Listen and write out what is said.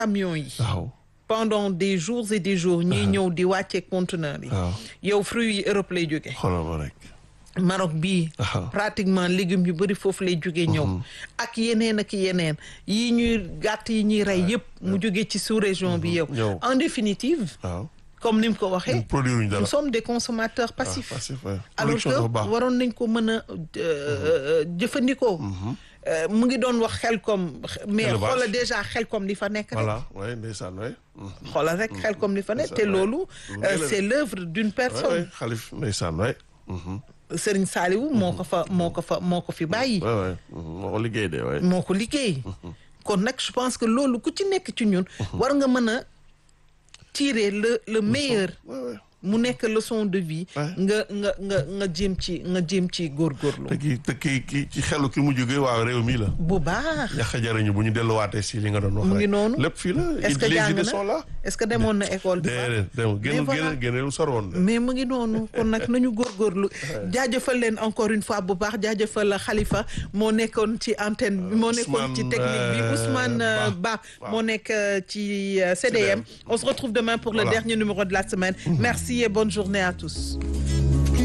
camions yi waaw pendant des jours et des jours ñiy ñëw di wàcce conteneur yi waaw yow fruits yi Europe lay jóge xoolal ma rek Maroc bii waaw pratiquement légumes yu bëri foofu lay jóge ñëw ak yeneen ak yeneen yi ñuy gàtt yi ñuy rey yëpp mu jóge ci sous-région bi yow ñëw. en définitive waaw comme ni mu ko waxee produire ñu dara nous sommes des consommateurs passifs passif ouais. alors production que dafa baax waroon nañ ko mën a euh, jëfandikoo Euh, mu ngi doon wax xel comme mais Élevage. xoola déjà xel comme li fa nekk rek voilà ouais ndeysaan ouais xoolal rek xel comme li fa nekk te Ndeysaan, ouais. loolu Lu euh, rëy la. c'est l'œuvre d'une ouais personne ouais xalif ndeysaan ouais mhm. Serigne Saliou moo ko fa moo ko fa moo ko fi bàyyi ouais ouais mhm. moo ko liggéey de ouais moo ko liggéey kon nag je pense que loolu ku ci nekk ci ñun war nga mën a tirer le le meilleur ouais ouais mu nekk leçon de vie Ouais. nga nga nga nga jéem ci nga jéem ci góorgóorlu te kii te kii kii ci xelu ki mu jógee waa réew mi la bu baax ñax a jariñu bu ñu delluwaatee si li nga doon wax Mu ngi rek. noonu. lépp fii la est-ce que les jàng idées na sont là est-ce que demoon na école bi déedéet dem génn voilà. génn génn lu soroon de mais mu ngi noonu kon nag nañu góorgóorlu jaajëfal leen encore une fois bu baax jaajëfal Khalifa moo nekkoon ci antenne bi moo nekkoon ci Ousmane, technique bi euh, Ousmane euh, Ba. Ba moo nekk euh, ci euh, CDM CDM. on se retrouve demain pour le Voilà. dernier numéro de la semaine merci et bonne journée à tous